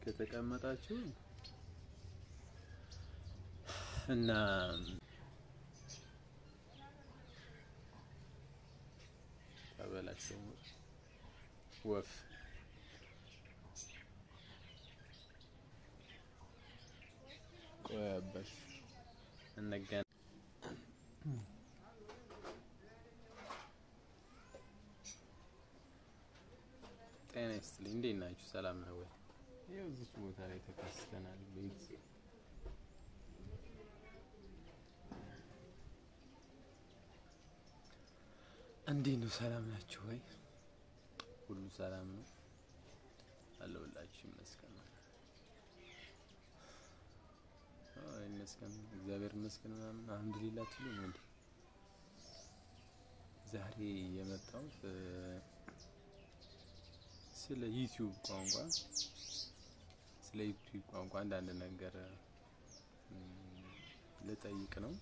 ከተቀመጣችሁ እና ተበላቸው ወፍ ቆይ አባሽ እንገናኝ። ጤና ይስጥልኝ። እንዴት ናችሁ? ሰላም ነው ወይ? ይኸው እዚች ቦታ ላይ ተከስተናል። ቤት እንዴት ነው? ሰላም ናችሁ ወይ? ሁሉ ሰላም ነው አለሁላችሁ። ይመስገን ነው ይመስገን፣ እግዚአብሔር ይመስገን ምናምን አልሐምዱሊላህ ትሉ እንዴ? ዛሬ የመጣሁት ስለ ዩቲዩብ ቋንቋ ስለ ዩቲዩብ ቋንቋ አንዳንድ ነገር ልጠይቅ ነው።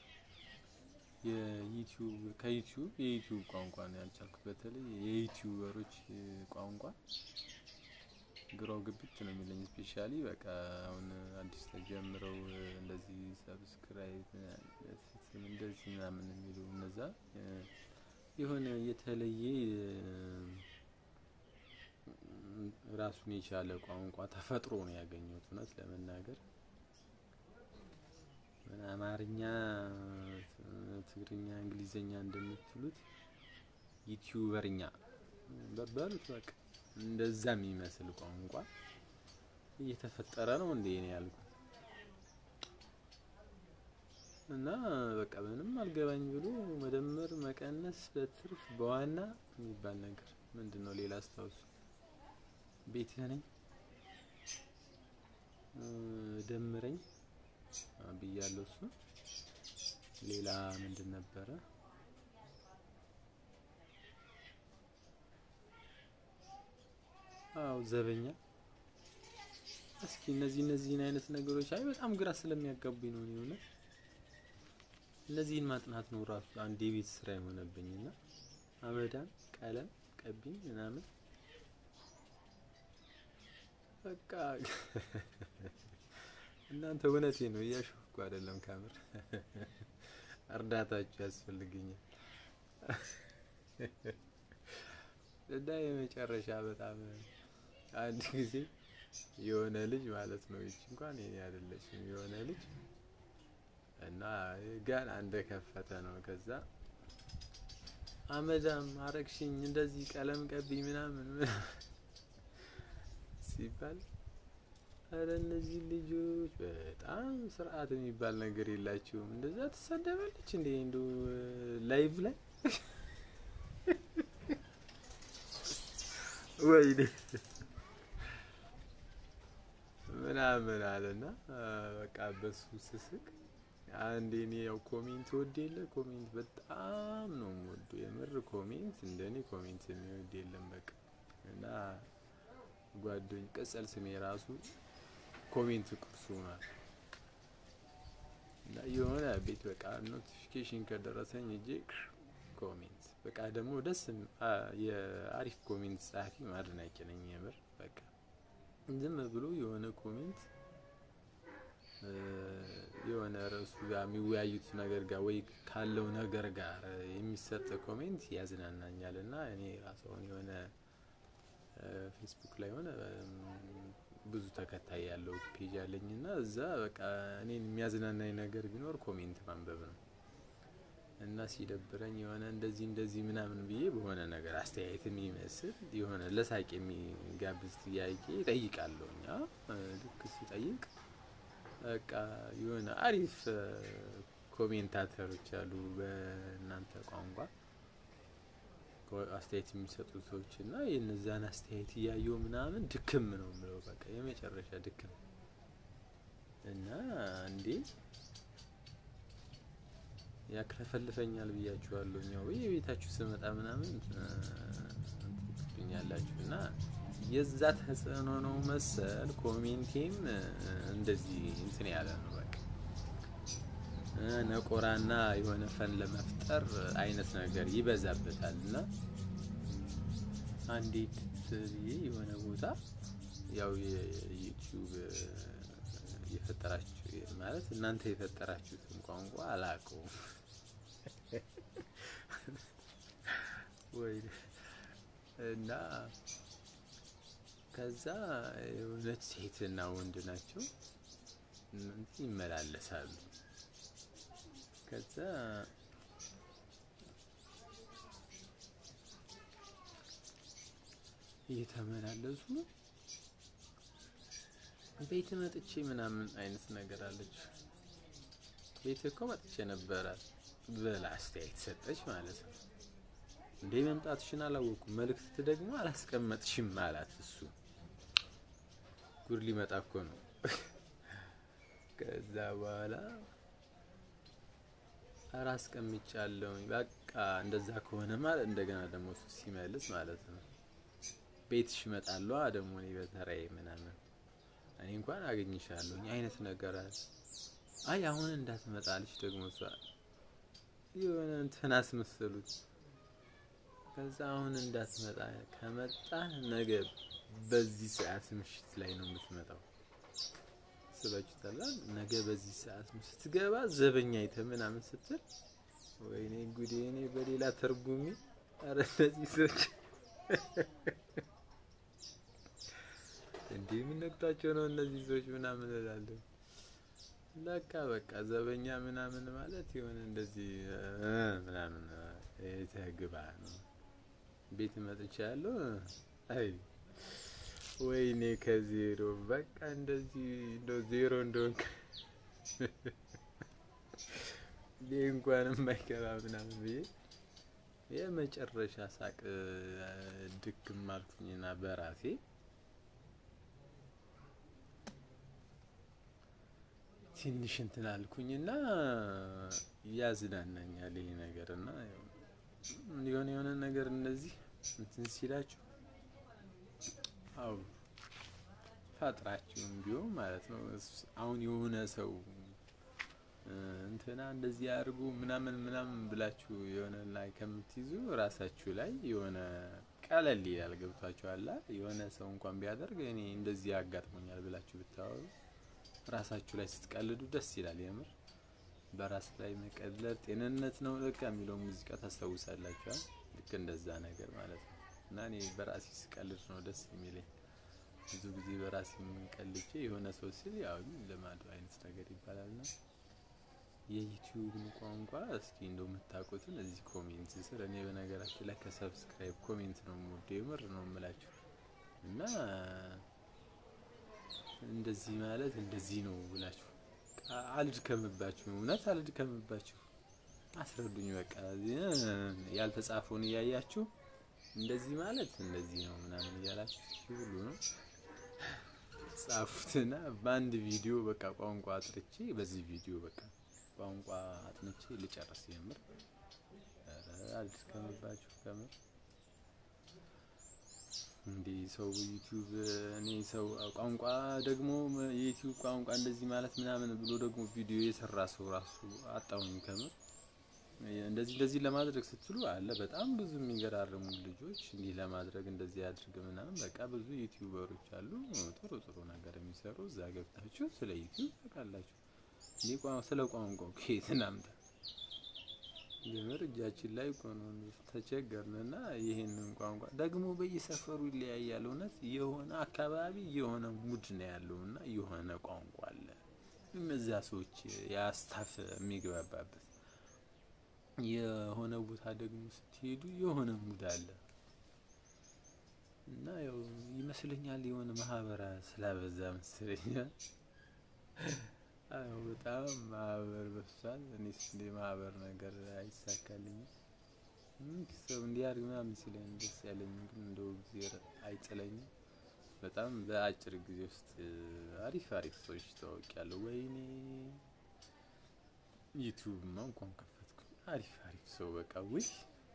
የዩቲዩብ ከዩቲዩብ የዩቲዩብ ቋንቋ ነው ያልቻልኩት። በተለይ የዩቲዩበሮች ቋንቋ ግራው ግብት ነው የሚለኝ። ስፔሻሊ በቃ አሁን አዲስ ተጀምረው እንደዚህ ሰብስክራይብ እንደዚህ ምናምን የሚሉ እነዛ የሆነ የተለየ ራሱን የቻለ ቋንቋ ተፈጥሮ ነው ያገኘሁት። እውነት ለመናገር አማርኛ፣ ትግርኛ፣ እንግሊዘኛ እንደምትሉት ዩቲዩበርኛ በበሉት በቃ እንደዛ የሚመስል ቋንቋ እየተፈጠረ ነው እንዴ ነው ያልኩት። እና በቃ ምንም አልገባኝ ብሎ መደመር፣ መቀነስ በትርፍ በዋና የሚባል ነገር ምንድን ነው? ሌላ አስታውሱ። ቤትህ ነኝ ደምረኝ ብያለሁ። እሱ ሌላ ምንድን ነበረ? አው ዘበኛ። እስኪ እነዚህ እነዚህን አይነት ነገሮች አይ በጣም ግራ ስለሚያጋቡኝ ነው እኔ እውነት እነዚህን ማጥናት ነው ራሱ አንድ የቤት ስራ የሆነብኝና አመዳን ቀለም ቀቢኝ ምናምን በቃ እናንተ እውነቴ ነው እያሾፍኩ አይደለም። ካምር እርዳታችሁ ያስፈልግኛል እና የመጨረሻ በጣም አንድ ጊዜ የሆነ ልጅ ማለት ነው ይች እንኳን የኔ አይደለችም የሆነ ልጅ እና ገና እንደከፈተ ነው ከዛ አመዳም አረግሽኝ እንደዚህ ቀለም ቀቢኝ ምናምን ሲባል አረ እነዚህ ልጆች በጣም ስርዓት የሚባል ነገር የላቸውም። እንደዛ ትሰደባለች እንዴ እንዶ ላይቭ ላይ ወይኔ ምናምን አለና በቃ በሱ ስስቅ አንዴ እኔ ያው ኮሜንት ወድ የለ ኮሜንት በጣም ነው የምወዱ የምር ኮሜንት እንደኔ ኮሜንት የሚወድ የለም በቃ እና ጓደኝ ቅጽል ስሜ ራሱ ኮሜንት ቁርሱ ናት እና የሆነ ቤት በቃ ኖቲፊኬሽን ከደረሰኝ እጄ ኮሜንት በቃ ደግሞ ደስ የአሪፍ ኮሜንት ጸሐፊ አድናቂ ነኝ የምር በቃ ዝም ብሎ የሆነ ኮሜንት የሆነ ርዕሱ ጋር የሚወያዩት ነገር ጋር ወይ ካለው ነገር ጋር የሚሰጥ ኮሜንት ያዝናናኛል እና እኔ ራስዎን የሆነ ፌስቡክ ላይ ሆነ ብዙ ተከታይ ያለው ፔጅ አለኝ እና እዛ በቃ እኔን የሚያዝናናኝ ነገር ቢኖር ኮሜንት ማንበብ ነው እና ሲደብረኝ የሆነ እንደዚህ እንደዚህ ምናምን ብዬ በሆነ ነገር አስተያየት የሚመስል የሆነ ለሳቅ የሚጋብዝ ጥያቄ እጠይቃለሁ። እኛ ልክ ሲጠይቅ በቃ የሆነ አሪፍ ኮሜንታተሮች አሉ በእናንተ ቋንቋ አስተያየት የሚሰጡ ሰዎች እና የነዛን አስተያየት እያየው ምናምን ድክም ነው የምለው በቃ የመጨረሻ ድክም እና እንዴ ያክለፈልፈኛል ብያችኋለሁ። እኛው በየቤታችሁ ስመጣ ምናምን ትኛላችሁ እና የዛ ተጽዕኖ ነው መሰል ኮሜንቴም እንደዚህ እንትን ያለ ነው በቃ ነቆራና የሆነ ፈን ለመፍጠር አይነት ነገር ይበዛበታል እና አንዴት ብዬ የሆነ ቦታ ያው የዩቲዩብ የፈጠራችሁ ማለት እናንተ የፈጠራችሁትን ቋንቋ አላውቀውም ወይ እና ከዛ የሆነች ሴትና ወንድ ናቸው ይመላለሳሉ። ከዛ እየተመላለሱ ቤት መጥቼ ምናምን አይነት ነገር አለች። ቤት እኮ መጥቼ ነበረ ብላ አስተያየት ሰጠች ማለት ነው። እንዴ መምጣትሽን አላወኩም፣ መልእክት ደግሞ አላስቀመጥሽም አላት። እሱ ጉድ ሊመጣ እኮ ነው። ከዛ በኋላ ኧረ አስቀምጫለሁኝ በቃ እንደዛ ከሆነ ማለት እንደገና ደግሞ እሱ ሲመልስ ማለት ነው ቤትሽ እመጣለሁ ደግሞ እኔ በተራዬ ምናምን እኔ እንኳን አገኝሻለሁ አይነት ነገር አለ። አይ አሁን እንዳትመጣልሽ ደግሞ እሷ የሆነ እንትን አስመሰሉት። ከዛ አሁን እንዳትመጣ ከመጣ ነገ በዚህ ሰዓት ምሽት ላይ ነው የምትመጣው። ስባችሁታላ ነገ በዚህ ሰዓት ስትገባ ዘበኛ አይተ ምናምን ስትል ወይኔ ጉዴ! እኔ በሌላ ተርጉሚ አረ እነዚህ ሰዎች እንዴ ምን ነክቷቸው ነው እነዚህ ሰዎች ምናምን እላለሁ። ለካ በቃ ዘበኛ ምናምን ማለት የሆነ እንደዚህ ምናምን የተግባ ነው። ቤት መጥቻ ያለው አይ ወይኔ ከዜሮ በቃ እንደዚህ እንደው ዜሮ እንደሆንክ ይህ እንኳን የማይገባ ምናምን ብዬ የመጨረሻ ሳቅ ድክም አልኩኝና በራሴ ትንሽ እንትን አልኩኝና ያዝናናኛል ይሄ ነገር እና የሆነ የሆነ ነገር እንደዚህ እንትን ሲላችሁ አው ፈጥራችሁም ቢሆን ማለት ነው። አሁን የሆነ ሰው እንትና እንደዚህ አድርጉ ምናምን ምናምን ብላችሁ የሆነ ላይ ከምትይዙ ራሳችሁ ላይ የሆነ ቀለል ይላል። ገብቷችኋል? የሆነ ሰው እንኳን ቢያደርግ እኔ እንደዚህ ያጋጥሞኛል ብላችሁ ብታወሩ ራሳችሁ ላይ ስትቀልዱ ደስ ይላል። የምር በራስ ላይ መቀለድ ጤንነት ነው ለካ የሚለው ሙዚቃ ታስታውሳላችኋል። ልክ እንደዛ ነገር ማለት ነው። እና እኔ በራሴ ስቀልድ ነው ደስ የሚለኝ። ብዙ ጊዜ በራሴ የምንቀልቼ የሆነ ሰው ሲል ያው ልማዱ አይነት ነገር ይባላልና የዩቲዩብን ቋንቋ እስኪ እንደው የምታውቁትን እዚህ ኮሜንት ስር እኔ በነገራችን ላይ ከሰብስክራይብ ኮሜንት ነው የምወደው የምር ነው የምላችሁ እና እንደዚህ ማለት እንደዚህ ነው ብላችሁ አልድከምባችሁ፣ እውነት አልድከምባችሁ፣ አስረዱኝ። በቃ ያልተጻፈውን እያያችሁ እንደዚህ ማለት እንደዚህ ነው ምናምን እያላችሁ ሁሉ ነው ጻፉትና በአንድ ቪዲዮ በቃ ቋንቋ አጥርቼ በዚህ ቪዲዮ በቃ ቋንቋ አጥንቼ ልጨርስ። የምር አልድከምባችሁ ከምር እንዴ ሰው ዩቲዩብ እኔ ሰው ቋንቋ ደግሞ የዩቲዩብ ቋንቋ እንደዚህ ማለት ምናምን ብሎ ደግሞ ቪዲዮ የሰራ ሰው ራሱ አጣውኝ ከምር። እንደዚህ እንደዚህ ለማድረግ ስትሉ አለ በጣም ብዙ የሚገራርሙ ልጆች እንዲህ ለማድረግ እንደዚህ ያድርግ ምናምን በቃ ብዙ ዩቲዩበሮች አሉ ጥሩ ጥሩ ነገር የሚሰሩ እዛ ገብታችሁ ስለ ዩቲዩብ ታውቃላችሁ። እኔ ስለ ቋንቋው ከየት እናምጣ? የምር እጃችን ላይ ቆኖን ተቸገርንና ይሄንን ቋንቋ ደግሞ በየሰፈሩ ይለያያል። እውነት የሆነ አካባቢ የሆነ ሙድ ነው ያለውና የሆነ ቋንቋ አለ እነዛ ሰዎች ያስታፍ የሚግባባበት የሆነ ቦታ ደግሞ ስትሄዱ የሆነ ሙድ አለ እና ያው ይመስለኛል የሆነ ማህበራ ስላበዛ መሰለኛል። አዎ በጣም ማህበር በፍቷል። እኔስ እንደ ማህበር ነገር አይሳካልኝም። ሰው እንዲያርግ ምናምን ሲለኝ ደስ ያለኝ ግን እንደው ጊዜ አይጥለኝም። በጣም በአጭር ጊዜ ውስጥ አሪፍ አሪፍ ሰዎች ታወቂያለሁ። ወይኔ ዩቲዩብማ እንኳን ከፈትኩኝ አሪፍ አሪፍ ሰው በቃ ውይ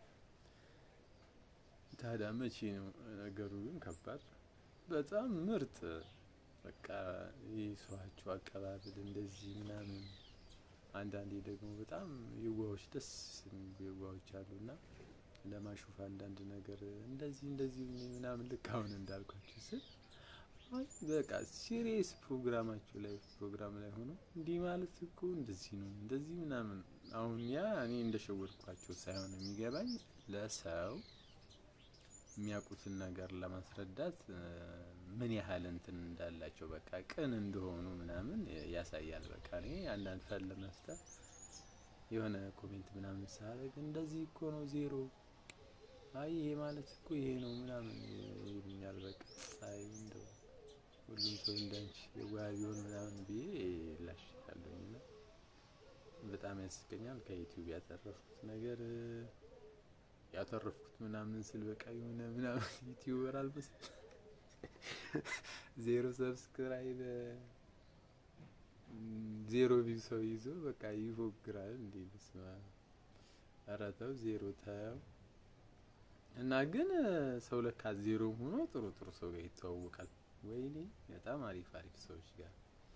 ታዲያ መቼ ነው ነገሩ? ግን ከባድ በጣም ምርጥ በቃ የሰዋቸው አቀባበል እንደዚህ ምናምን። አንዳንዴ ደግሞ በጣም የዋዎች ደስ የሚሉ የዋዎች አሉና ለማሾፍ አንዳንድ ነገር እንደዚህ እንደዚህ ምናምን ልክ አሁን እንዳልኳችሁ ስል በቃ ሲሪየስ ፕሮግራማቸው ላይ ፕሮግራም ላይ ሆኖ እንዲህ ማለት እኮ እንደዚህ ነው እንደዚህ ምናምን። አሁን ያ እኔ እንደሸወድኳቸው ሳይሆን የሚገባኝ ለሰው የሚያውቁትን ነገር ለማስረዳት ምን ያህል እንትን እንዳላቸው በቃ ቅን እንደሆኑ ምናምን ያሳያል። በቃ እኔ አንዳንድ ፈን ለመፍጠር የሆነ ኮሜንት ምናምን ሳደርግ እንደዚህ እኮ ነው ዜሮ፣ አይ ይሄ ማለት እኮ ይሄ ነው ምናምን ይሉኛል። በቃ አይ እንደው ሁሉም ሰው እንዳንቺ የዋህ ቢሆን ምናምን ብዬ ላሽታለሁኝ እና በጣም ያስቀኛል። ከዩቲዩብ ያተረፍኩት ነገር ያተረፍኩት ምናምን ስል በቃ የሆነ ምናምን ዩቲዩበር አልመስል ዜሮ ሰብስክራይብ ዜሮ ቪው ሰው ይዞ በቃ ይፎግራል እንዴ! በስመ አብ! ኧረ ተው ዜሮ ተው። እና ግን ሰው ለካ ዜሮ ሆኖ ጥሩ ጥሩ ሰው ጋር ይተዋወቃል። ወይኔ በጣም አሪፍ አሪፍ ሰዎች ጋር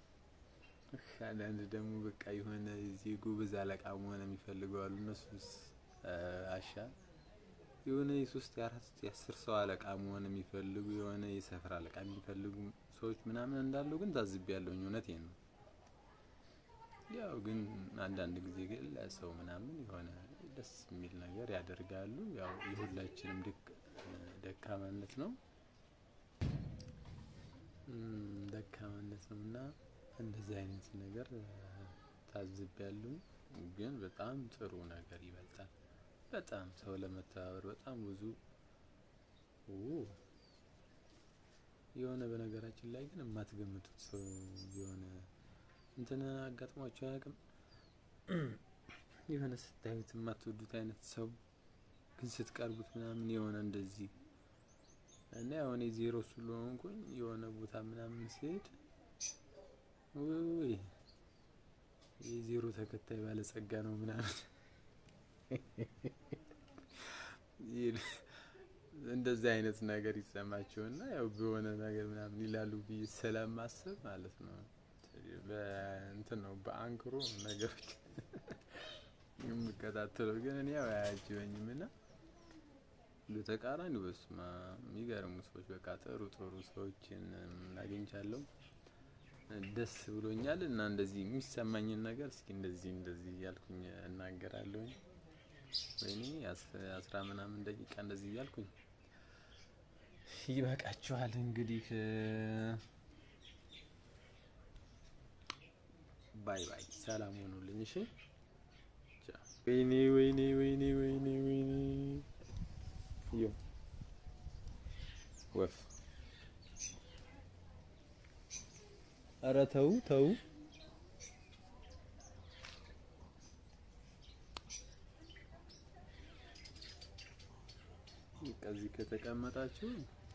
አንዳንድ ደግሞ በቃ የሆነ እዚህ ጎበዝ አለቃ መሆን የሚፈልጉ አሉ። እነሱስ አሻ የሆነ የሶስት የአራት የአስር ሰው አለቃ መሆን የሚፈልጉ የሆነ የሰፈር አለቃ የሚፈልጉ ሰዎች ምናምን እንዳሉ ግን ታዝቤ ያለውኝ እውነቴን ነው። ያው ግን አንዳንድ ጊዜ ግን ለሰው ምናምን የሆነ ደስ የሚል ነገር ያደርጋሉ። ያው የሁላችንም ደካማነት ነው ደካማነት ነው እና እንደዚህ አይነት ነገር ታዝቤ ያለውኝ ግን በጣም ጥሩ ነገር ይበልጣል። በጣም ሰው ለመተባበር በጣም ብዙ የሆነ በነገራችን ላይ ግን የማትገምቱት ሰው የሆነ እንትን አጋጥሟቸው አያውቅም። የሆነ ስታዩት የማትወዱት አይነት ሰው ግን ስትቀርቡት ምናምን የሆነ እንደዚህ እና የሆነ ዜሮ ስለሆንኩኝ የሆነ ቦታ ምናምን ሲሄድ ውይ የዜሮ ተከታይ ባለጸጋ ነው ምናምን እንደዚህ አይነት ነገር ይሰማቸውና ያው በሆነ ነገር ምናምን ይላሉ ብዬ ስለማስብ ማለት ነው። በእንትን ነው በአንክሮ ነገሮች የምከታተለው ግን እኔ ያው አያጅበኝም እና በተቃራኒው በስማ የሚገርሙ ሰዎች በቃ ጥሩ ጥሩ ሰዎችን አግኝቻለሁ። ደስ ብሎኛል እና እንደዚህ የሚሰማኝን ነገር እስኪ እንደዚህ እንደዚህ እያልኩኝ እናገራለሁኝ። ወይኔ አስራ ምናምን ደቂቃ እንደዚህ እያልኩኝ ይበቃችኋል እንግዲህ ባይ ባይ፣ ሰላም ሆኑልኝ። እሺ ወይኔ ወይኔ ወይኔ ወይኔ ወይኔ ዮ ወፍ ኧረ ተው ተው። ከዚህ ከተቀመጣችሁ